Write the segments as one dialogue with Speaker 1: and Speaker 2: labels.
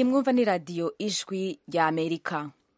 Speaker 1: mwumva ni radiyo ijwi rya amerika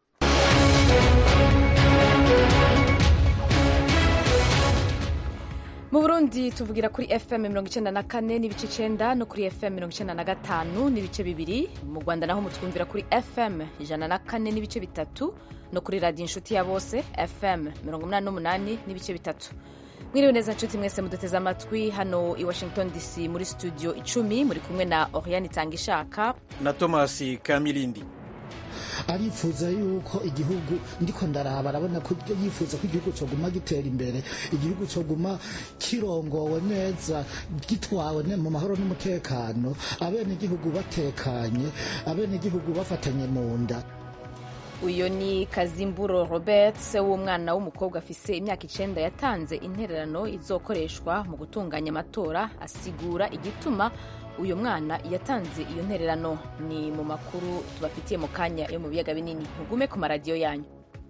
Speaker 1: mu burundi tuvugira kuri fm mirongo icyenda na kane n'ibice icyenda no kuri fm mirongo icyenda na gatanu n'ibice bibiri mu rwanda naho mutwumvira kuri fm ijana na kane n'ibice bitatu no kuri radiyo inshuti ya bose fm mirongo umunani n'umunani n'ibice bitatu mwiriwe neza nshuti mwese muduteze amatwi hano i washington dc muri studio icumi muri kumwe na oriane itanga ishaka
Speaker 2: na thomas kamilindi
Speaker 3: arifuza yuko igihugu ndiko ndaraba arabona ko yifuza ko igihugu coguma gitera imbere igihugu coguma kirongowe neza gitwawe mu mahoro n'umutekano abene igihugu batekanye abene igihugu bafatanye mu nda
Speaker 1: uyu ni kazimburo robert se w'umwana w'umukobwa afise imyaka icenda yatanze intererano izokoreshwa mu gutunganya amatora asigura igituma uyu mwana yatanze iyo ntererano ni mu makuru tubafitiye mu kanya yo mu biyaga binini mugume ku maradiyo yanyu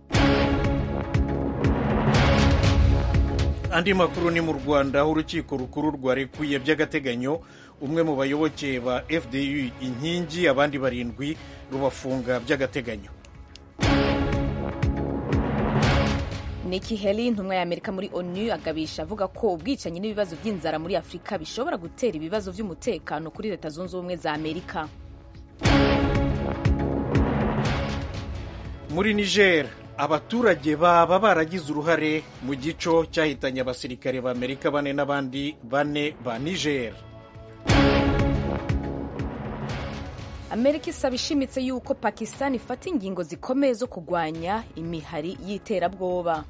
Speaker 2: andi makuru ni mu rwanda aho urukiko rukuru rwarekuye by'agateganyo umwe mu bayoboke ba fdu inkingi abandi barindwi rubafunga by'agateganyo
Speaker 1: Nikki Haley intumwa ya Amerika muri ONU agabisha avuga ko ubwicanyi n'ibibazo by'inzara muri Afurika bishobora gutera ibibazo by'umutekano kuri Leta Zunze Ubumwe za Amerika.
Speaker 2: muri niger abaturage baba baragize uruhare mu gico cyahitanye abasirikare ba amerika bane n'abandi bane ba niger
Speaker 1: Amerika isaba ishimitse yuko Pakistan ifata ingingo zikomeye zo kurwanya imihari y'iterabwoba.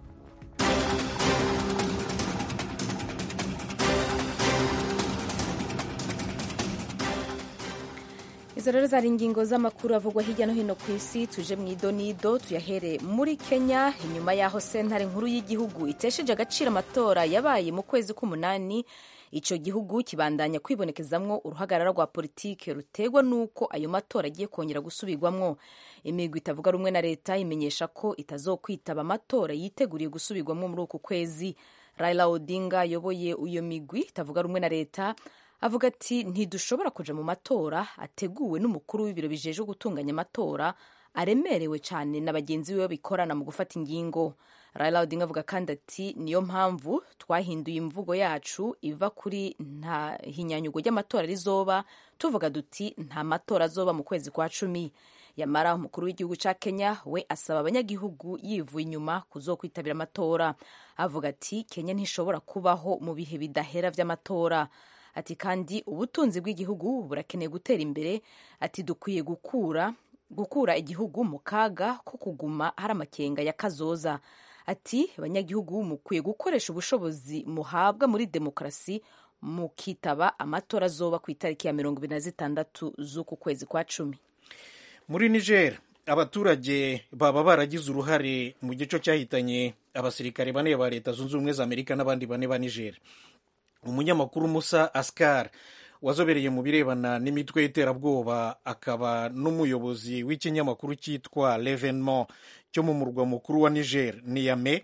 Speaker 1: izo rero zari ingingo z'amakuru avugwa hirya no hino ku isi tuje mu idonido tuyahere muri kenya inyuma y'aho sentare nkuru y'igihugu itesheje agaciro amatora yabaye mu kwezi k'umunani icyo gihugu kibandanya kwibonekezamwo uruhagarara rwa politike rutegwa n'uko ayo matora agiye kongera gusubirwamwo imigwi itavuga rumwe na leta imenyesha ko itazokwitaba amatora yiteguriye gusubirwamwo muri uku kwezi raila odinga ayoboye iyo migwi itavuga rumwe na leta avuga ati ntidushobora kuja mu matora ateguwe n'umukuru w'ibiro bijejwe gutunganya amatora aremerewe cyane na bagenzi biwe bikorana mu gufata ingingo Raila Odinga avuga kandi ati niyo mpamvu twahinduye imvugo yacu iva kuri nta hinyanyugo ry'amatora rizoba tuvuga duti nta matora azoba mu kwezi kwa cumi yamara umukuru w'igihugu cya Kenya we asaba abanyagihugu yivuye inyuma kuzokwitabira amatora avuga ati Kenya ntishobora kubaho mu bihe bidahera vy'amatora ati kandi ubutunzi bw'igihugu burakeneye gutera imbere ati dukwiye gukura gukura igihugu mu kaga ko kuguma hari amakenga ya kazoza ati abanyagihugu mukwiye gukoresha ubushobozi muhabwa muri demokarasi mukitaba amatora azoba ku itariki ya mirongo ibiri na zitandatu z'uku kwezi kwa cumi
Speaker 2: muri niger abaturage baba baragize uruhare mu gico cyahitanye abasirikare bane ba leta zunze ubumwe za amerika n'abandi bane ba niger umunyamakuru musa askar wazobereye mu birebana n'imitwe y'iterabwoba akaba n'umuyobozi w'ikinyamakuru cyitwa levenement cyo mu murwa mukuru wa niger niyame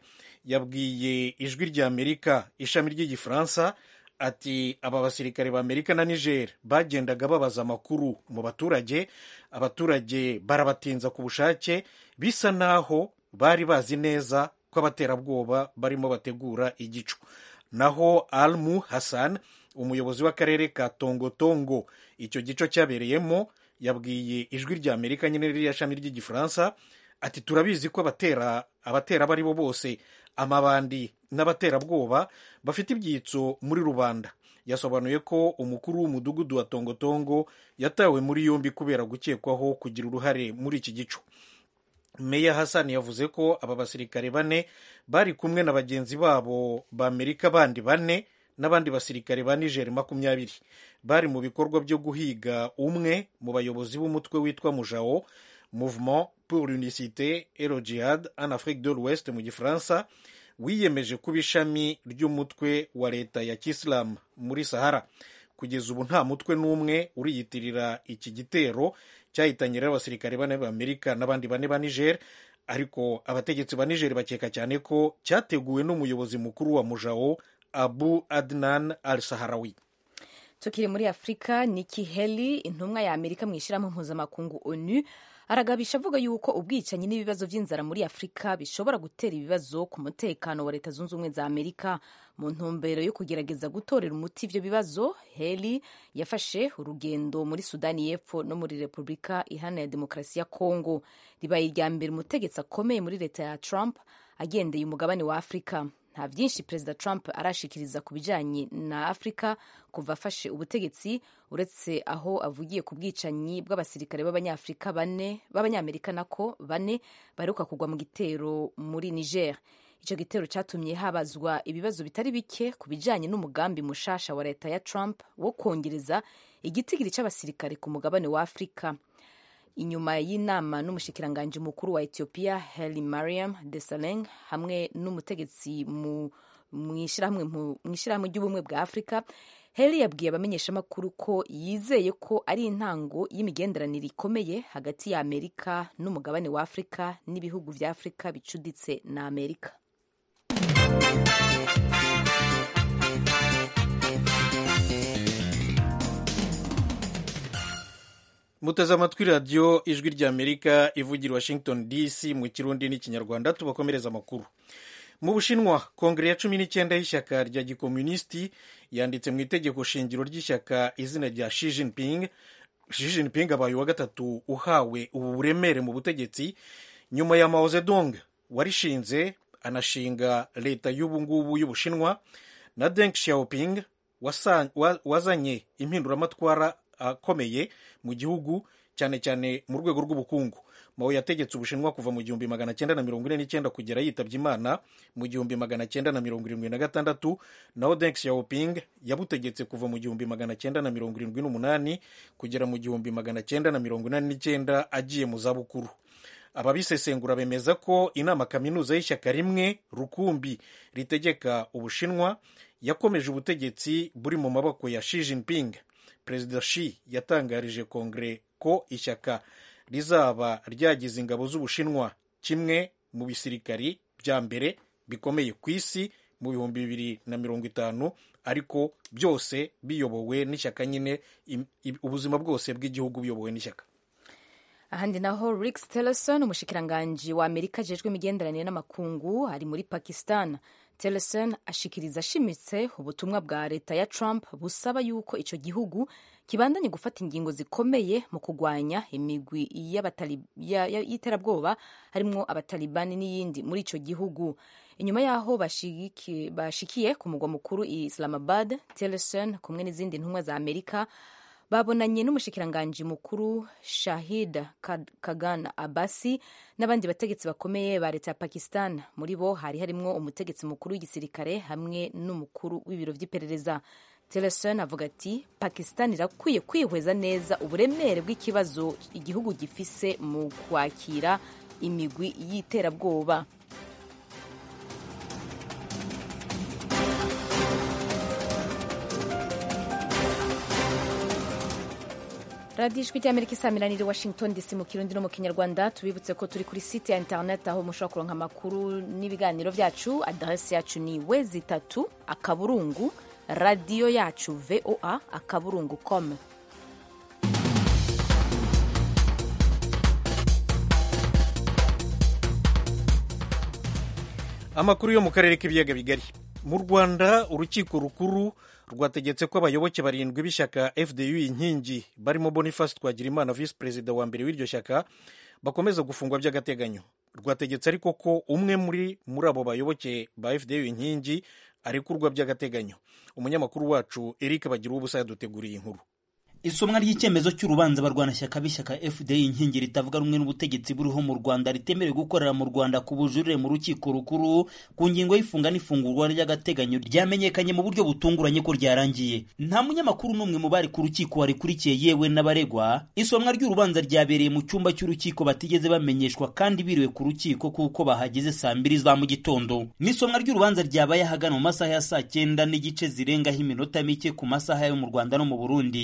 Speaker 2: yabwiye ijwi rya amerika ishami ry'igifaransa ati aba basirikare ba amerika na niger bagendaga babaza amakuru mu baturage abaturage barabatinza ku bushake bisa naho bari bazi neza ko abaterabwoba barimo bategura igico naho almu hassan umuyobozi w'akarere ka tongotongo icyo gico cyabereyemo yabwiye ijwi rya amerika nyine ririya shami ry'igifaransa ati turabizi ko abatera abatera abo ari bo bose amabandi n'abaterabwoba bafite ibyitso muri rubanda yasobanuye ko umukuru w'umudugudu wa tongotongo yatawe muri yombi kubera gukekwaho kugira uruhare muri iki gico meya hassan yavuze ko aba basirikare bane bari kumwe na bagenzi babo b'amerika bandi bane n'abandi basirikare ba niger makumyabiri bari mu bikorwa byo guhiga umwe mu bayobozi b'umutwe witwa mujao mouvement pour l'unicité et le jihad en afrique de l'ouest mu gifaransa wiyemeje kuba ishami ry'umutwe wa leta ya kisilamu muri sahara kugeza ubu nta mutwe n'umwe uriyitirira iki gitero cyahitanye rero abasirikare bane b'amerika n'abandi bane ba niger ariko abategetsi ba niger bakeka cyane ko cyateguwe n'umuyobozi mukuru wa mujao abu adnan al saharawi
Speaker 1: tukiri muri afurika niki heli intumwa ya amerika mu ishyirahamwe mpuzamakungu onu aragabisha avuga yuko ubwicanyi n'ibibazo by'inzara muri afurika bishobora gutera ibibazo ku mutekano wa leta zunze ubumwe za amerika mu ntumbero yo kugerageza gutorera umuti ibyo bibazo heli yafashe urugendo muri sudani y'epfo no muri repubulika iharanira demokarasi ya kongo ribaye irya mbere umutegetsi akomeye muri leta ya trump agendeye umugabane wa afurika nta byinshi perezida trump arashikiriza ku bijyanye na afurika kuva afashe ubutegetsi uretse aho avugiye ku bwicanyi bw'abasirikare b'abanyafurika bane b'abanyamerika nako bane baheruka kugwa mu gitero muri niger icyo gitero cyatumye habazwa ibibazo bitari bike ku bijyanye n'umugambi mushasha wa leta ya trump wo kongereza igitigiri cy'abasirikare ku mugabane wa afurika inyuma y'inama n'umushikiranganji mukuru wa ethiopia heli mariam desaleng hamwe n'umutegetsi mu ishyirahamwe ry'ubumwe bwa afurika heli yabwiye abamenyeshamakuru ko yizeye ko ari intango y'imigenderanire ikomeye hagati ya amerika n'umugabane wa afurika n'ibihugu bya afurika bicuditse na amerika
Speaker 2: muteze amatwi radiyo ijwi ry'amerika ivugira washington dc mu kirundi n'ikinyarwanda tubakomereza amakuru mu bushinwa kongere ya cumi n'icyenda y'ishyaka rya gikomunisiti yanditse mu itegeko shingiro ry'ishyaka izina rya Xi Jinping Xi Jinping abaye uwa gatatu uhawe ubu buremere mu butegetsi nyuma ya Mao Zedong warishinze anashinga leta y'ubu ngubu y'ubushinwa na Deng Xiaoping wazanye impinduramatwara akomeye mu gihugu cyane cyane mu rwego rw'ubukungu Mao yategetse ubushinwa kuva mu gihumbi magana cyenda na mirongo ine n'icyenda kugera yitabye imana mu gihumbi magana cyenda na mirongo irindwi na gatandatu naho Deng Xiaoping yabutegetse kuva mu gihumbi magana cyenda na mirongo irindwi n'umunani kugera mu gihumbi magana cyenda na mirongo inani n'icyenda agiye mu zabukuru ababisesengura bemeza ko inama kaminuza y'ishyaka rimwe rukumbi ritegeka ubushinwa yakomeje ubutegetsi buri mu maboko ya Xi Jinping perezida Xi yatangarije kongere ko ishyaka rizaba ryagize ingabo z'ubushinwa kimwe mu bisirikari bya mbere bikomeye ku isi mu bihumbi bibiri na mirongo itanu ariko byose biyobowe n'ishyaka nyine ubuzima bwose bw'igihugu buyobowe n'ishyaka
Speaker 1: ahandi naho Rex Tillerson umushikiranganji wa Amerika ajejwe imigenderanire n'amakungu ari muri Pakistan Tillerson ashikiriza ashimitse ubutumwa bwa leta ya Trump busaba yuko icyo gihugu kibandanye gufata ingingo zikomeye mu kurwanya imigwi y'iterabwoba harimwo abatalibani n'iyindi muri icyo gihugu inyuma y'aho bashikiye ku mugwa mukuru i Islamabad Tillerson kumwe n'izindi ntumwa za Amerika babonanye n'umushikiranganji mukuru Shahid Kagan Abasi n'abandi bategetsi bakomeye ba leta ya Pakistan muri bo hari harimwo umutegetsi mukuru w'igisirikare hamwe n'umukuru w'ibiro by'iperereza Tillerson avuga ati Pakistan irakwiye kwihweza neza uburemere bw'ikibazo igihugu gifise mu kwakira imigwi y'iterabwoba radiyo ijwi ry'amerika isamiraniye washington dc mu kirundi no mu kinyarwanda tubibutse ko turi kuri site ya interineti aho mushobora kuronka amakuru n'ibiganiro byacu aderesi yacu ni wezi itatu akaburungu radiyo yacu voa akaburungu com
Speaker 2: amakuru yo mu karere k'ibiyaga bigari mu rwanda urukiko rukuru rwategetse ko abayoboke barindwi b'ishyaka fdu inkingi barimo boniface twagirimana visi perezida wa mbere w'iryo shyaka bakomeza gufungwa by'agateganyo rwategetse ariko ko umwe muri muri abo bayoboke ba fdu inkingi arekurwa by'agateganyo umunyamakuru wacu eric bagira ubusa yaduteguriye inkuru
Speaker 4: isomwa ry'icyemezo cy'urubanza barwanashyaka b'ishyaka fda inkingi ritavuga rumwe n'ubutegetsi buriho mu rwanda ritemerewe gukorera mu rwanda ku bujurire mu rukiko rukuru ku ngingo y'ifunga n'ifungurwa ry'agateganyo ryamenyekanye mu buryo butunguranye ko ryarangiye nta munyamakuru n'umwe mu bari ku rukiko warikurikiye yewe n'abaregwa isomwa ry'urubanza ryabereye mu cyumba cy'urukiko batigeze bamenyeshwa kandi biriwe ku rukiko kuko bahageze saa mbiri za mu gitondo n'isomwa ry'urubanza ryabaye ahagana mu masaha ya saa cyenda n'igice zirengaho iminota mike ku masaha yo mu rwanda no mu burundi amakuru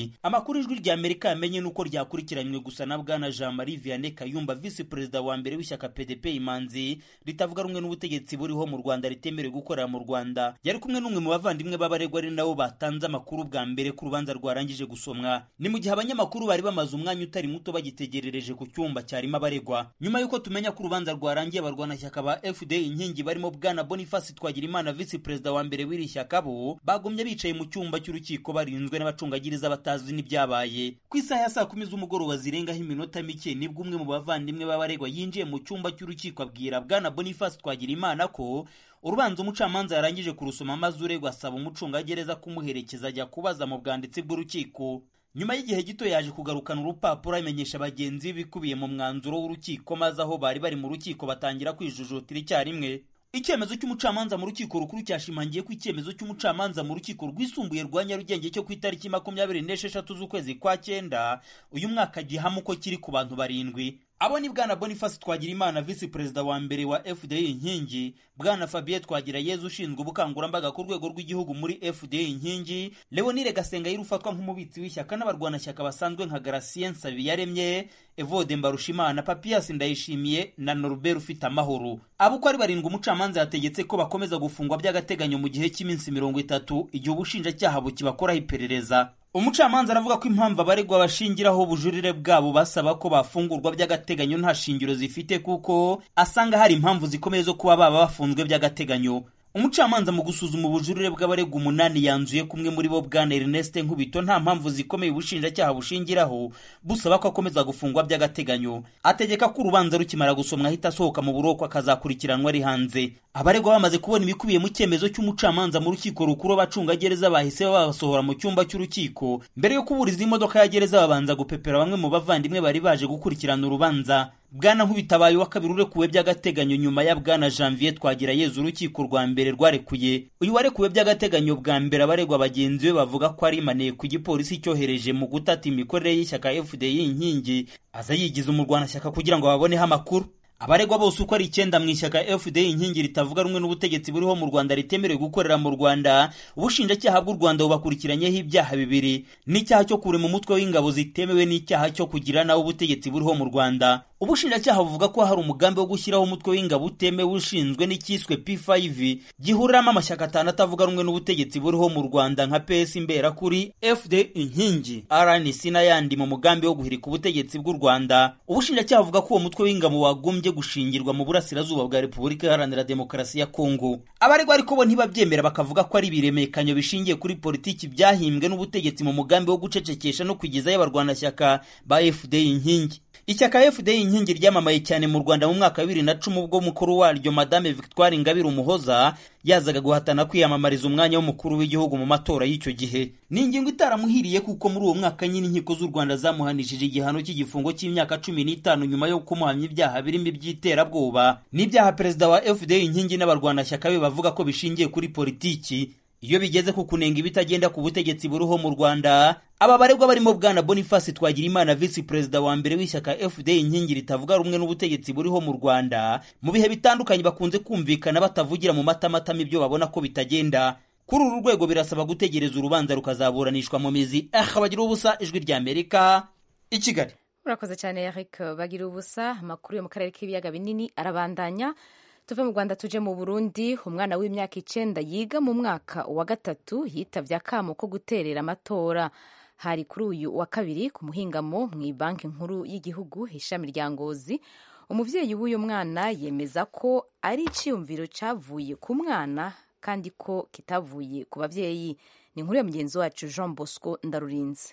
Speaker 4: amakuru ijwi rya amerika yamenye nuko ryakurikiranywe gusa na bwana jean marie vianney kayumba visi perezida wa mbere w'ishyaka pdp imanzi ritavuga rumwe n'ubutegetsi buriho mu rwanda ritemerewe gukorera mu rwanda yari kumwe n'umwe mu bavandimwe b'abaregwa ari nabo batanze amakuru bwa mbere ko urubanza rwarangije gusomwa ni mu gihe abanyamakuru bari bamaze umwanya utari muto bagitegerereje ku cyumba cyarimo abaregwa nyuma y'uko tumenya ko urubanza rwarangiye abarwanashyaka ba fda inkingi barimo bwana boniface twagirimana visi perezida wa mbere w'iri shyaka bo bagumye bicaye mu cyumba cy'urukiko barinzwe n'abacungagiriza batazi n'ibyabaye ku isaha ya saa kumi z'umugoroba zirengaho iminota mike nibwo umwe mu bavandimwe b'abaregwa yinjiye mu cyumba cy'urukiko abwira bwana boniface twagirimana ko urubanza umucamanza yarangije kurusoma maze uregwa asaba umucungagereza kumuherekeza ajya kubaza mu bwanditsi bw'urukiko nyuma y'igihe gito yaje kugarukana urupapuro amenyesha bagenzi be ibikubiye mu mwanzuro w'urukiko maze aho bari bari mu rukiko batangira kwijujutira icyarimwe icyemezo cy'umucamanza mu rukiko rukuru cyashimangiye ko icyemezo cy'umucamanza mu rukiko rwisumbuye rwa nyarugenge cyo ku itariki makumyabiri n'esheshatu z'ukwezi kwa cyenda uyu mwaka gihama uko kiri ku bantu barindwi abo ni bwana boniface twagirimana visi perezida wa mbere wa fda inkingi bwana fabien twagirayezu ushinzwe ubukangurambaga ku rwego rw'igihugu muri fda inkingi leonire gasengayire ufatwa nk'umubitsi w'ishyaka n'abarwanashyaka basanzwe nka garasien nsabiyaremye evode mbarushimana papiyasi ndayishimiye na norbert ufite amahoro abo uko ari barindwi umucamanza yategetse ko bakomeza gufungwa by'agateganyo mu gihe cy'iminsi mirongo itatu igihe ubushinjacyaha bukibakoraho iperereza umucamanza aravuga ko impamvu abaregwa bashingiraho ubujurire bwabo basaba ko bafungurwa by'agateganyo nta shingiro zifite kuko asanga hari impamvu zikomeye zo kuba baba bafunzwe by'agateganyo umucamanza mu gusuzuma ubujurire bw'abaregwa umunani yanzuye kumwe muri bo bwana Ernest Nkubito nta mpamvu zikomeye ubushinjacyaha bushingiraho busaba ko akomeza gufungwa by'agateganyo ategeka ko urubanza rukimara gusomwa ahita asohoka mu buroko akazakurikiranwa ari hanze abaregwa bamaze kubona ibikubiye mu cyemezo cy'umucamanza mu rukiko rukuru abacungagereza bahise babasohora mu cyumba cy'urukiko mbere yo kuburiza imodoka ya gereza babanza gupepera bamwe mu bavandimwe bari baje gukurikirana urubanza bwana nkubitabaye wa kabiri urekuwe by'agateganyo nyuma ya bwana janvier twagira yezu urukiko rwa mbere rwarekuye uyu warekuwe by'agateganyo bwa mbere abaregwa bagenzi be bavuga ko ari maneko ku gipolisi cyohereje mu gutata imikorere y'ishyaka fdi inkingi aza yigiza umurwanashyaka kugira ngo baboneho amakuru abaregwa bose uko ari icyenda mu ishyaka fda inkingi ritavuga rumwe n'ubutegetsi buriho mu rwanda ritemerewe gukorera mu rwanda ubushinjacyaha bw'u rwanda bubakurikiranyeho ibyaha bibiri n'icyaha cyo kurema umutwe w'ingabo zitemewe n'icyaha cyo kugira nawe ubutegetsi buriho mu rwanda ubushinjacyaha buvuga ko hari umugambi wo gushyiraho umutwe w'ingabo utemewe ushinzwe n'icyiswe p5 gihuriramo amashyaka atanu atavuga rumwe n'ubutegetsi buriho mu rwanda nka ps imberakuri fd inkingi rnc n'ayandi mu mugambi wo guhirika ubutegetsi bw'u rwanda ubushinjacyaha buvuga ko uwo mutwe w'ingabo wagombye gushingirwa mu burasirazuba bwa repubulika iharanira demokarasi ya kongo abaregwa ariko bo ntibabyemera bakavuga ko ari ibiremekanyo bishingiye kuri politiki byahimbwe n'ubutegetsi mu mugambi wo gucecekesha no kwigezayo abarwanashyaka ba fd inkingi ishyaka fda inkingi ryamamaye cyane mu rwanda mu mwaka wa bibiri na cumi ubwo mukuru waryo madame victoire ingabire umuhoza yazaga guhatana kwiyamamariza umwanya w'umukuru w'igihugu mu matora y'icyo gihe ni ingingo itaramuhiriye kuko muri uwo mwaka nyine inkiko z'u rwanda zamuhanishije igihano cy'igifungo cy'imyaka cumi n'itanu nyuma yo kumuhamya ibyaha birimo iby'iterabwoba n'ibyaha perezida wa fda inkingi n'abarwanashyaka be bavuga ko bishingiye kuri politiki iyo bigeze ku kunenga ibitagenda ku butegetsi buriho mu rwanda aba baregwa barimo bwana boniface twagirimana visi perezida wa mbere w'ishyaka fda inkingi ritavuga rumwe n'ubutegetsi buriho mu rwanda mu bihe bitandukanye bakunze kumvikana batavugira mu matamatama ibyo babona ko bitagenda kuri uru rwego birasaba gutegereza urubanza rukazaburanishwa mu mizi aha bagira ubusa ijwi rya amerika i kigali
Speaker 1: urakoze cyane eric bagira ubusa amakuru yo mu karere k'ibiyaga binini arabandanya tuve mu rwanda tuje mu burundi umwana w'imyaka icenda yiga mu mwaka wa gatatu yitabye akamo ko guterera amatora hari kuri uyu wa kabiri ku muhingamo mu banki nkuru y'igihugu ishami rya ngozi umubyeyi w'uyu mwana yemeza ko ari icyiyumviro cyavuye ku mwana kandi ko kitavuye ku babyeyi ni inkuru ya mugenzi wacu jean bosco ndarurinze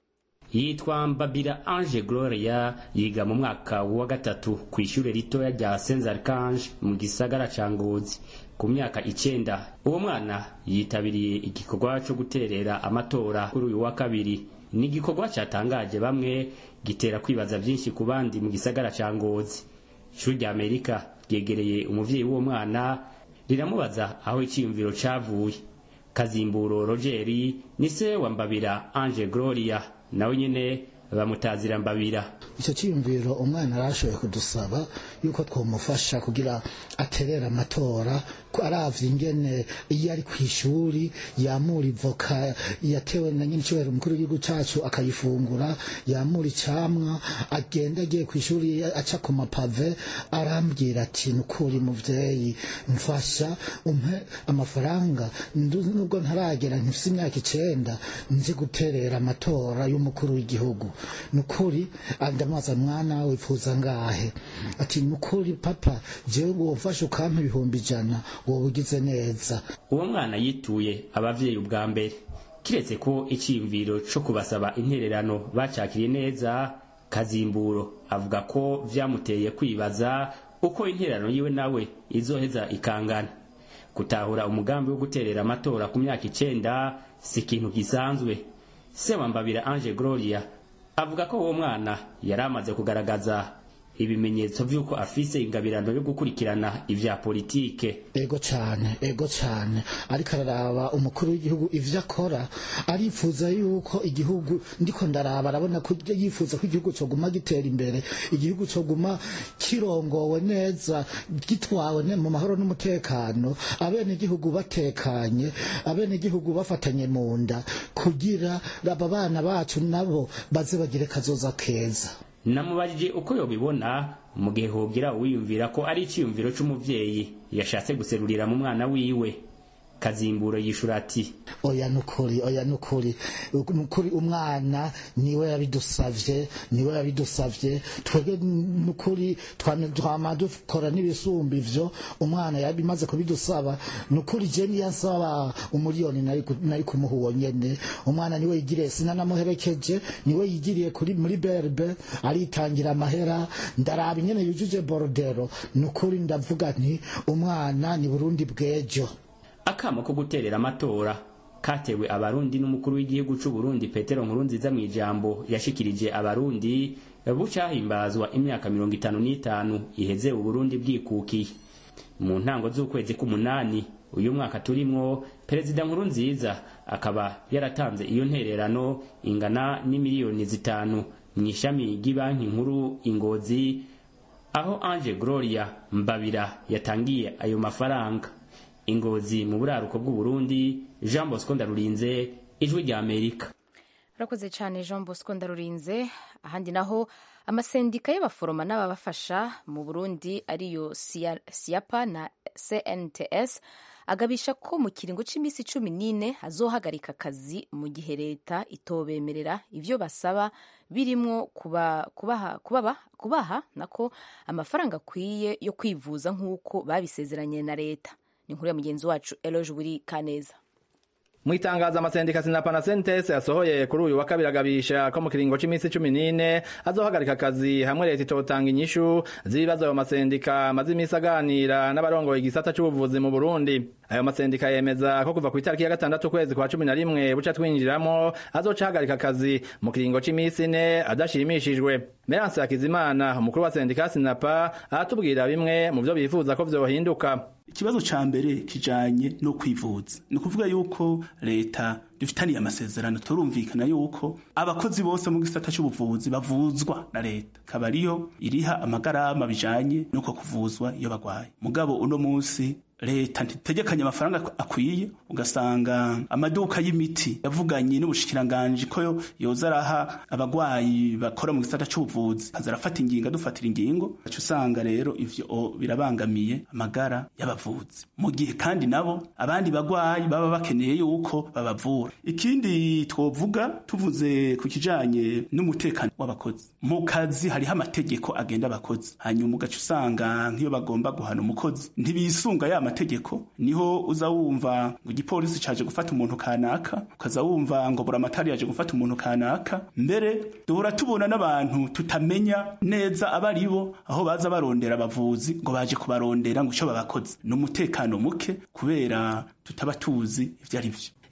Speaker 5: yitwa mbabira ange gloria yiga mu mwaka wa gatatu ku ishuri ritoya rya saint archange mu gisagara ca ngozi ku myaka icenda uwo mwana yitabiriye igikorwa co guterera amatora kuri uyu wa kabiri ni igikorwa catangaje bamwe gitera kwibaza vyinshi ku bandi mu gisagara ca ngozi ishuri rya amerika ryegereye umuvyeyi w'uwo mwana riramubaza aho iciyumviro cavuye kazimburo rogeri ni se wa mbabira ange gloria nawe nyine bamutazira mbabira
Speaker 3: icyo cyiyumviro umwana arashoboye kudusaba yuko twamufasha kugira aterera amatora ko aravye ingene iyo ari ku ishuri yamura ivoka yatewe na nyine icyubahiro umukuru w'igihugu cacu akayifungura yamura icamwa agenda agiye ku ishuri aca ku mapave arambwira ati nukuri muvyeyi mfasha umpe amafaranga ndu- nubwo ntaragera nkifise imyaka icenda nzi guterera amatora y'umukuru w'igihugu nukuri ndamubaza mwana wifuza ngahe ati nukuri papa jewe wofasha ukampa ibihumbi ijana woba ugize neza
Speaker 5: uwo mwana yituye abavyeyi ubwa mbere kiretse ko iciyumviro co kubasaba intererano bacakiriye neza kazimburo avuga ko vyamuteye kwibaza uko intererano yiwe nawe izoheza ikangana gutahura umugambi wo guterera amatora ku myaka icenda si ikintu gisanzwe sewambabira ange gloria avuga ko uwo mwana yari amaze kugaragaza ibimenyetso vy'uko afise ingabirano yo gukurikirana ivya politike
Speaker 3: ego cyane ego cyane ariko araraba umukuru w'igihugu ivyo akora arifuza yuko igihugu ndiko ndaraba arabona ko yifuza ko igihugu coguma gitera imbere igihugu coguma kirongowe neza gitwawe ne- mu mahoro n'umutekano abene igihugu batekanye abene igihugu bafatanye mu nda kugira aba bana bacu nabo baze bagire kazoza keza
Speaker 5: namubajije uko yobibona mu gihe hogira uwiyumvira ko ari iciyumviro c'umuvyeyi yashatse guserurira mu mwana wiwe kazimburo yishura ati
Speaker 3: oya nukuri oya nukuri nukuri umwana niwe yabidusavye niwe yabidusavye twebwe nukuri twame twama dukora n'ibisumba ivyo umwana yabimaze kubidusaba nukuri je niyo ansaba umuriyoni nari ku- nari kumuha uwo nyene umwana niwe yigiriye sinanamuherekeje niwe yigiriye kuri muri berbe aritangira amahera ndaraba ingene yujuje borodero nukuri ndavuga nti umwana ni burundi bw'ejo
Speaker 5: akamo ko guterera amatora katewe abarundi n'umukuru w'igihugu c'u Burundi Petero Nkurunziza mu ijambo yashikirije abarundi bucahimbazwa imyaka mirongo itanu n'itanu iheze uburundi bwikukiye mu ntango z'ukwezi k'umunani uyu mwaka turimwo perezida Nkurunziza akaba yaratanze iyo ntererano ingana n'imiliyoni zitanu mu ishami ry'ibanki nkuru ingozi aho Ange Gloria Mbabira yatangiye ayo mafaranga ingozi mu buraruko bw'uburundi jean bosco ndarurinze ijwi rya amerika
Speaker 1: urakoze cyane jean bosco ndarurinze ahandi naho amasendika y'abaforoma n'ababafasha mu burundi ariyo Sia- siapa na cnts agabisha ko mu kiringo cy'iminsi cumi n'ine azohagarika akazi mu gihe leta itobemerera ibyo basaba birimwo kuba, kubaha, kubaba, kubaha nako amafaranga akwiye yo kwivuza nk'uko babisezeranye na leta ni inkuru ya mugenzi wacu eloge buri kaneza
Speaker 6: mu itangazo amasendika sinapa na sentese yasohoye kuri uyu wa kabiri agabisha ko mu kiringo c'imisi cumi n'ine azohagarika akazi hamwe leta itotanga inyishu z'ibibazo ayo masendika amaze imisi aganira n'abarongoye igisata c'ubuvuzi mu burundi ayo masendika yemeza ko kuva ku itariki ya gatandatu ukwezi kwa cumi na rimwe buca twinjiramo azoca ahagarika akazi mu kiringo c'imisi ine adashimishijwe meranse hakizimana umukuru wa sendika sinapa aratubwira bimwe mu vyo bifuza ko vyohinduka
Speaker 7: ikibazo ca mbere kijanye no kwivuza ni ukuvuga yuko leta dufitaniye amasezerano turumvikana yuko abakozi bose mu gisata c'ubuvuzi bavuzwa na leta akaba ariyo iriha amagarama bijanye n'uko kuvuzwa iyo bagwaye mugabo uno munsi leta ntitegekanye amafaranga akwiye ugasanga amaduka y'imiti yavuganye n'ubushikiranganji ko yoza araha abagwayi bakora mu gisata c'ubuvuzi aza arafata ingingo adufatira ingingo aca usanga rero ivyo birabangamiye amagara y'abavuzi mu gihe kandi nabo abandi bagwayi baba bakeneye yuko babavura ikindi twovuga tuvuze ku kijanye n'umutekano w'abakozi mu kazi hariho amategeko agenda abakozi hanyuma ugaca usanga nk'iyo bagomba guhana umukozi ntibisunga ya mategeko niho uza wumva ngo igipolisi caje gufata umuntu kanaka ukaza wumva ngo buramatari yaje gufata umuntu kanaka mbere duhora tubona n'abantu tutamenya neza abari bo aho baza barondera abavuzi ngo baje kubarondera ngo ico babakoze ni umutekano muke kubera tutaba tuzi ivyo ari vyo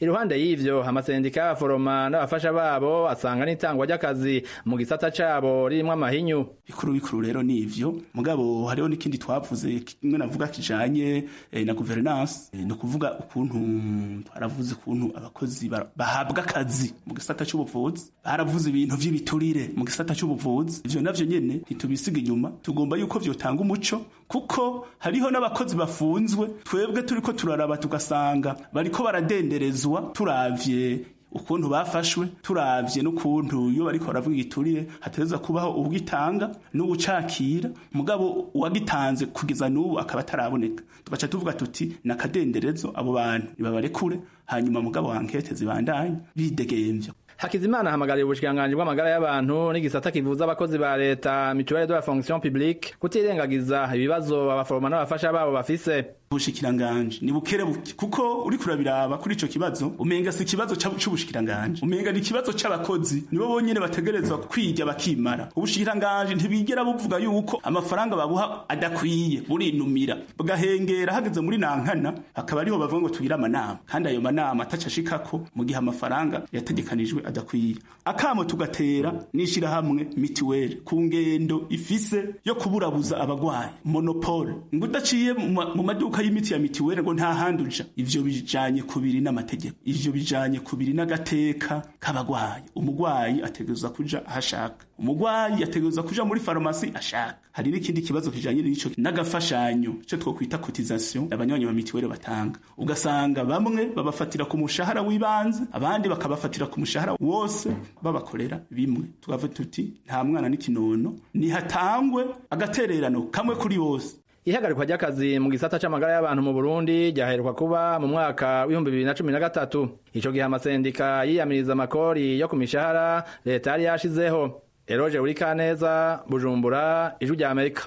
Speaker 6: iruhande y'ivyo amasendika y'abaforoma n'abafasha babo asanga n'itangwa ry'akazi mu gisata cabo ririmwo amahinyu
Speaker 7: bikuru bikuru rero ni ivyo mugabo hariho n'ikindi twavuze kimwe navuga kijanye eh, na governance eh, ni ukuvuga ukuntu twaravuze ukuntu abakozi ba- bahabwa akazi mu gisata c'ubuvuzi baravuze ibintu vy'ibiturire mu gisata c'ubuvuzi ivyo navyo nyene ntitubisiga inyuma tugomba yuko vyotanga umuco kuko hariho n'abakozi bafunzwe twebwe turiko turaraba tugasanga bariko baradenderezwa turavye ukuntu bafashwe turavye n'ukuntu iyo bariko baravuga igiturire hatereza kubaho ubwitanga n'ubucakira mugabo uwagitanze kugeza n'ubu akaba ataraboneka tugaca tuvuga tuti nakadenderezo abo bantu nibabarekure hanyuma mugabo wankete zibandanye bidegemvya
Speaker 6: Hakizimana ahamagariye ubushikiranganji bw'amagara y'abantu n'igisata kivuza abakozi ba leta mutuelle de la fonction publique kutirengagiza ibibazo abaforoma n'abafasha babo bafise
Speaker 7: ubushikiranganje ni bukere buke kuko uri kurabiraba kuri ico kibazo umenga si ikibazo ca- c'ubushikiranganje umenga ni ikibazo c'abakozi nibo bonyene bategerezwa kwirya bakimara ubushikiranganje ntibigera buvuga yuko amafaranga babuha adakwiye burinumira bugahengera hageze muri nankana akaba ariho bavuga ngo tugire amanama kandi ayo manama ataca ashikako mu gihe amafaranga yategekanijwe adakwiye akamo tugatera n'ishirahamwe mitiweli ku ngendo ifise yo kuburabuza abagwayi monopole ngo udaciye mu ma- mu maduka y'imiti ya mitiweli ngo nta handi uja ivyo bijanye kubiri n'amategeko ivyo bijanye kubiri n'agateka k'abagwayi umugwayi ategerezwa kuja ahashaka umugwayi ategerezwa kuja muri farumasi ashaka hari n'ikindi kibazo kijanye n'ico n'agafashanyo cyo twokwita cotisation abanywanyi ba mitiweli batanga ugasanga bamwe babafatira ku mushahara w'ibanze abandi bakabafatira ku mushahara wose babakorera bimwe tugavuga tuti nta mwana n'ikinono nihatangwe agatererano kamwe kuri bose
Speaker 6: ihagarikwa ry'akazi mu gisata c'amagara y'abantu mu Burundi ryaheruka kuba mu mwaka w'ibihumbi bibiri na cumi na gatatu ico gihe amasendika yiyamiriza amakori yo ku mishahara leta yari yashizeho eroje urikaneza bujumbura ijwi rya amerika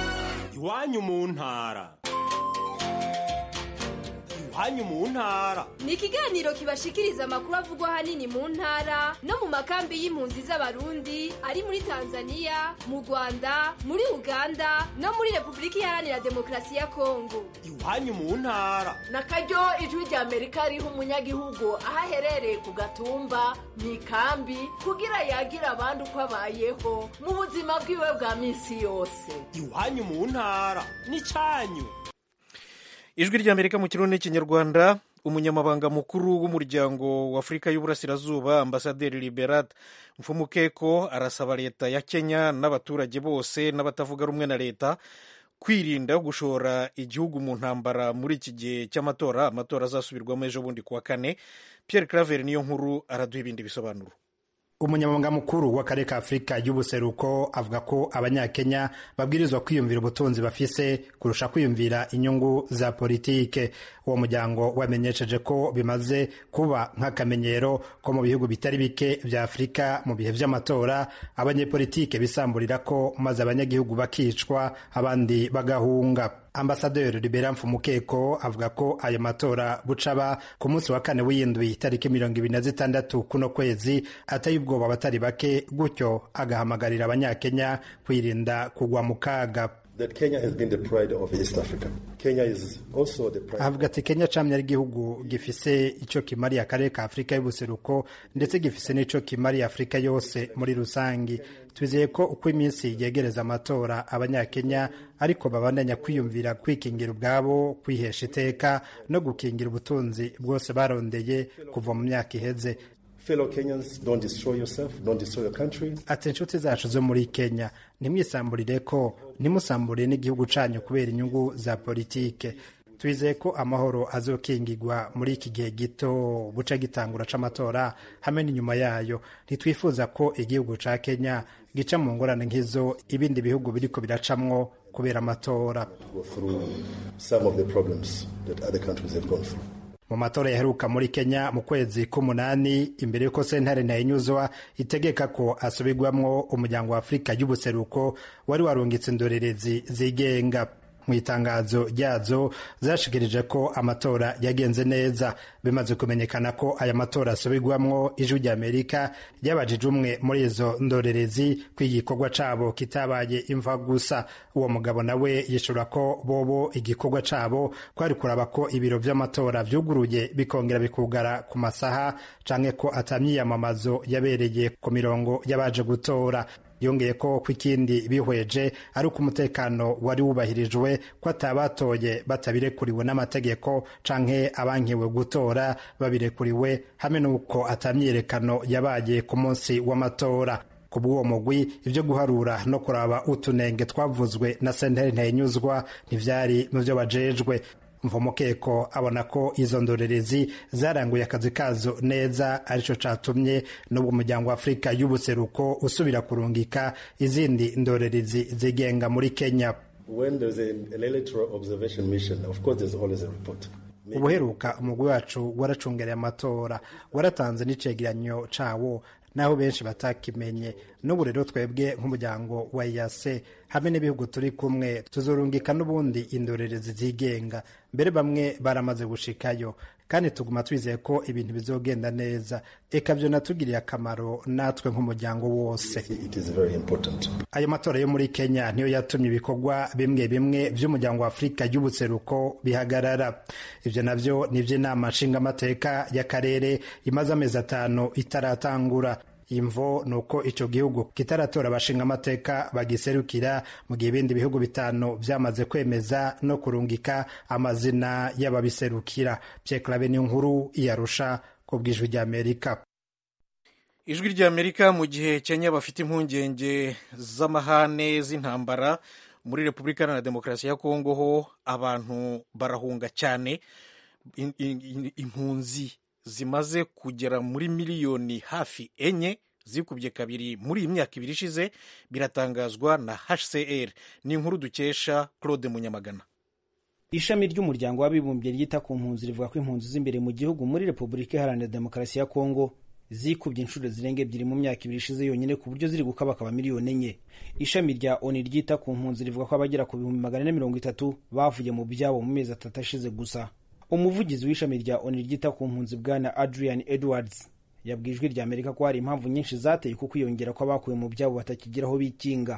Speaker 8: iwanyu mu ntara iwanyu mu ntara
Speaker 9: ni ikiganiro kibashikiriza amakuru avugwa ahanini mu ntara no mu makambi y'impunzi z'abarundi ari muri tanzania mu rwanda muri uganda no muri repubulika iharanira demokarasi ya kongo
Speaker 8: iwanyu mu ntara
Speaker 10: na karyo ijwi rya amerika riha umunyagihugu aho aherereye ku gatumba mu ikambi kugira yagira abandi uko abayeho mu buzima bwiwe bwa minsi yose
Speaker 8: iwanyu mu ntara n'icanyu
Speaker 2: ijwi ry'amerika mu kirundi n'ikinyarwanda umunyamabanga mukuru w'umuryango w'afurika y'uburasirazuba ambasaderi liberat mfumukeko arasaba leta ya kenya n'abaturage bose n'abatavuga rumwe na leta kwirinda gushora igihugu mu ntambara muri iki gihe cy'amatora amatora azasubirwamo ejo bundi kuwa kane pierre claver niyo nkuru araduha ibindi bisobanuro
Speaker 11: umunyamabanga mukuru w'akarere ka afurika y'ubuseruko avuga ko abanyakenya babwirizwa kwiyumvira ubutunzi bafise kurusha kwiyumvira inyungu za politike uwo muryango wamenyesheje ko bimaze kuba nk'akamenyero ko mu bihugu bitari bike vya afurika mu bihe vy'amatora abanyepolitike bisamburira ko maze abanyagihugu bakicwa abandi bagahunga ambasaderi libera mfumukeko avuga ko ayo matora bucaba ku munsi wa kane w'iyindwi tariki mirongo ibiri na zitandatu kuno kwezi ateye ubwoba abatari bake gutyo agahamagarira abanyakenya kwirinda kugwa mu kaga avuga ati kenya camye ari igihugu gifise ico kimariye akarere ka afurika y'ubuseruko ndetse gifise n'ico kimariye afurika yose muri rusangi twizeye ko uko iminsi yegereza amatora abanyakenya ariko babandanya kwiyumvira kwikingira ubwabo kwihesha iteka no gukingira ubutunzi bwose barondeye kuva mu myaka iheze ati inshuti zacu zo muri kenya ntimwisamburire ko ntimusamburiye n'igihugu canyu kubera inyungu za politike twizeye ko amahoro azokingirwa muri iki gihe gito buca gitangura c'amatora hamwe n'inyuma yayo ntitwifuza ko igihugu ca kenya gica mu ngorane nk'izo ibindi bihugu biriko biracamwo kubera amatora mu matora yaheruka muri kenya mu kwezi k'umunani imbere y'uko sentare ntayinyuzwa itegeka ko asubirwamwo umuryango wa afurika y'ubuseruko wari warungitse indorerezi zigenga mu itangazo ryazo zashikirije ko amatora yagenze neza bimaze kumenyekana ko aya matora asubirwamwo ijwi ry'amerika ryabajije umwe muri izo ndorerezi ko igikorwa cabo kitabaye imva gusa uwo mugabo nawe yishura ko bobo igikorwa cabo kwari kuraba ko ibiro vy'amatora vyuguruye bikongera bikugara ku masaha canke ko atamyiyamamazo yabereye ku mirongo y'abaje gutora yongeye ko ko ikindi bihweje ari uko umutekano wari wubahirijwe ko atabatoye batabirekuriwe n'amategeko canke abankiwe gutora babirekuriwe hamwe n'uko atamyiyerekano yabaye ku munsi w'amatora ku bw'uwo mugwi ibyo guharura no kuraba utunenge twavuzwe na senteri ntenyuzwa ntivyari mu vyo bajejwe mvumukeko abona ko izo ndorerezi zaranguye akazi kazo neza arico catumye n'ubwo umuryango wa afurika y'ubuseruko usubira kurungika izindi ndorerezi zigenga muri kenya ubuheruka umugwi wacu waracungereye amatora waratanze n'icegeranyo cawo naho benshi batakimenye n'ubu rero twebwe nk'umuryango wa yase hamwe n'ibihugu turi kumwe tuzorungika n'ubundi indorerezi zigenga mbere bamwe baramaze gushikayo kandi tuguma twizeye ko ibintu bizogenda neza eka byo natugiriye akamaro natwe nk'umuryango wose ayo matora yo muri kenya niyo yatumye ibikorwa bimwe bimwe by'umuryango wa afurika y'ubuseruko bihagarara ibyo nabyo ni iby'inama nshingamateka y'akarere imaze amezi atanu itaratangura imvo ni uko icyo gihugu kitaratora abashinga amateka bagiserukira mu gihe ibindi bihugu bitanu byamaze kwemeza no kurungika amazina y'ababiserukira byekarabe n'inkuru iyarusha ku bw'ijwi ry'amerika
Speaker 2: ijwi ry'amerika mu gihe kenya bafite impungenge z'amahane z'intambara muri repubulika iharanira demokarasi ya kongo ho abantu barahunga cyane impunzi zimaze kugera muri miliyoni hafi enye zikubye kabiri muri iyi myaka ibiri ishize biratangazwa na hcr ni inkuru dukesha claude munyamagana
Speaker 12: ishami ry'umuryango w'abibumbye ryita ku mpunzi rivuga ko impunzi z'imbere mu gihugu muri repubulika iharanira demokarasi ya kongo zikubye inshuro zirenga ebyiri mu myaka ibiri ishize yonyine ku buryo ziri gukabakaba miliyoni enye ishami rya oni ryita ku mpunzi rivuga ko abagera ku bihumbi magana ane mirongo itatu bavuye mu byabo mu mezi atatu ashize gusa umuvugizi w'ishami rya oni ryita ku mpunzi bwana adrian edwards yabwiye ijwi rya amerika ko hari impamvu nyinshi zateye ku kwiyongera kw'abakuwe mu byabo batakigira aho bikinga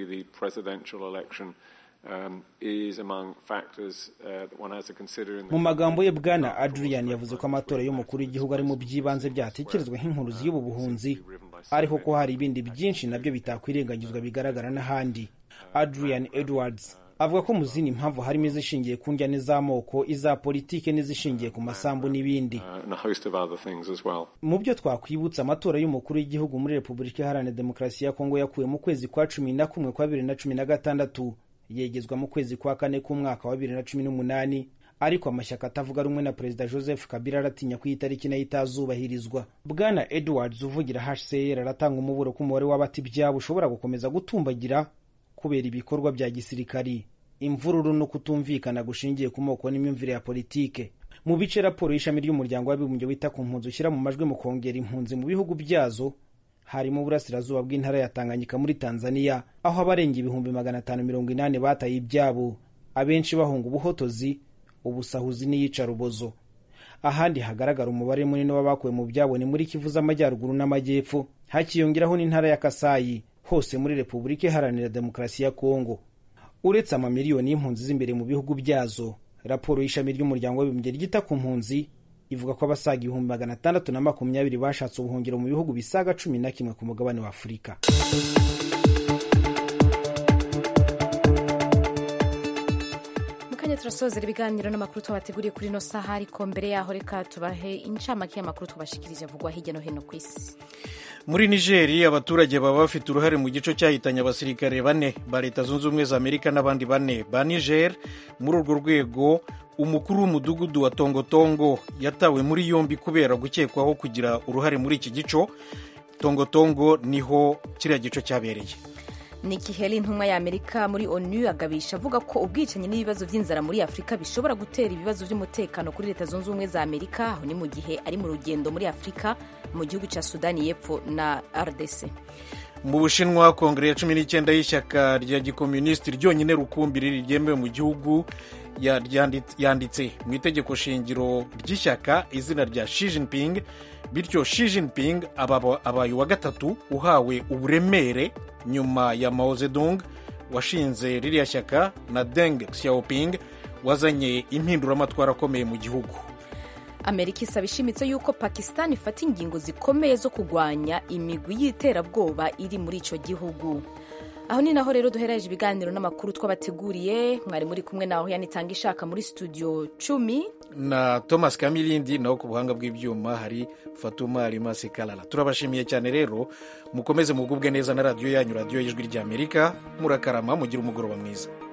Speaker 12: mu magambo ye bwana adrian yavuze ko amatora y'umukuru w'igihugu ari mu by'ibanze byatekerezwa nk'inkuruzi y'ubu buhunzi ariko ko hari ibindi byinshi nabyo bitakwirengagizwa bigaragara n'ahandi adrian edwards avuga ko mu zindi mpamvu harimo izishingiye ku njyane z'amoko iza politike n'izishingiye ku masambu n'ibindi mu byo twakwibutsa amatora y'umukuru w'igihugu muri repubulika iharanira demokarasi ya kongo yakuwe mu kwezi kwa cumi na kumwe kwa bibiri na cumi na gatandatu yegezwa mu kwezi kwa kane k'umwaka wa bibiri na cumi n'umunani ariko amashyaka atavuga rumwe na perezida joseph kabila aratinya ko iyi tariki nayo itazubahirizwa bwana edwards uvugira hcr aratanga umuburo ko umubare w'abata ibyabo ushobora gukomeza gutumbagira kubera ibikorwa bya gisirikari imvururu no kutumvikana gushingiye ku moko n'imyumvire ya politike mu bice raporo y'ishami ry'umuryango w'abibumbye wita ku mpunzi ushyira mu majwi mu kongera impunzi mu bihugu byazo harimo uburasirazuba bw'intara ya tanganyika muri tanzania aho abarenga ibihumbi magana atanu mirongo inani bataye ibyabo abenshi bahunga ubuhotozi ubusahuzi n'iyicarubozo ahandi hagaragara umubare munini w'abakuwe mu byabo ni muri kivu z'amajyaruguru n'amajyepfo hakiyongeraho n'intara ya kasayi hose muri repubulika iharanira demokarasi ya kongo uretse amamiliyoni y'impunzi z'imbere mu bihugu byazo raporo y'ishami ry'umuryango w'abibumbye ryita ku mpunzi ivuga ko abasaga ibihumbi magana atandatu na makumyabiri bashatse ubuhungiro mu bihugu bisaga cumi na kimwe ku mugabane wa afurika
Speaker 1: mukanya turasozera ibiganiro n'amakuru twabateguriye kuri ino saha ariko mbere yaho reka tubahe incamake y'amakuru twabashikirije avugwa hirya no hino ku isi
Speaker 2: muri nigeri abaturage baba bafite uruhare mu gico cyahitanye abasirikare bane ba leta zunze ubumwe za amerika n'abandi bane ba niger muri urwo rwego umukuru w'umudugudu wa tongotongo yatawe muri yombi kubera gukekwaho kugira uruhare muri iki gico tongotongo niho kiriya gico cyabereye
Speaker 1: Nikki Haley intumwa ya Amerika muri ONU agabisha avuga ko ubwicanyi n'ibibazo by'inzara muri Afurika bishobora gutera ibibazo by'umutekano kuri leta zunze ubumwe za Amerika aho ni mu gihe ari mu rugendo muri Afurika mu gihugu cya Sudani y'Epfo na RDC
Speaker 2: mu bushinwa kongere ya cumi n'icyenda y'ishyaka rya gikomunisiti ryonyine rukumbi riri ryemewe mu gihugu yanditse mu itegeko shingiro ry'ishyaka izina rya Xi Jinping bityo Xi Jinping abaye uwa gatatu uhawe uburemere nyuma ya Mao Zedong washinze ririya shyaka na Deng Xiaoping wazanye impinduramatwara akomeye mu gihugu
Speaker 1: amerika isaba ishimitse yuko pakistan ifata ingingo zikomeye zo kurwanya imigwi y'iterabwoba iri muri icyo gihugu aho ni naho rero duhereje ibiganiro n'amakuru twabateguriye mwari muri kumwe naho yanitanga ishaka muri studio cumi
Speaker 2: na thomas kamilindi naho ku buhanga bw'ibyuma hari fatuma rimasi karara turabashimiye cyane rero mukomeze mugubwe neza na radiyo yanyu radiyo y'ijwi ry'amerika murakarama mugire umugoroba mwiza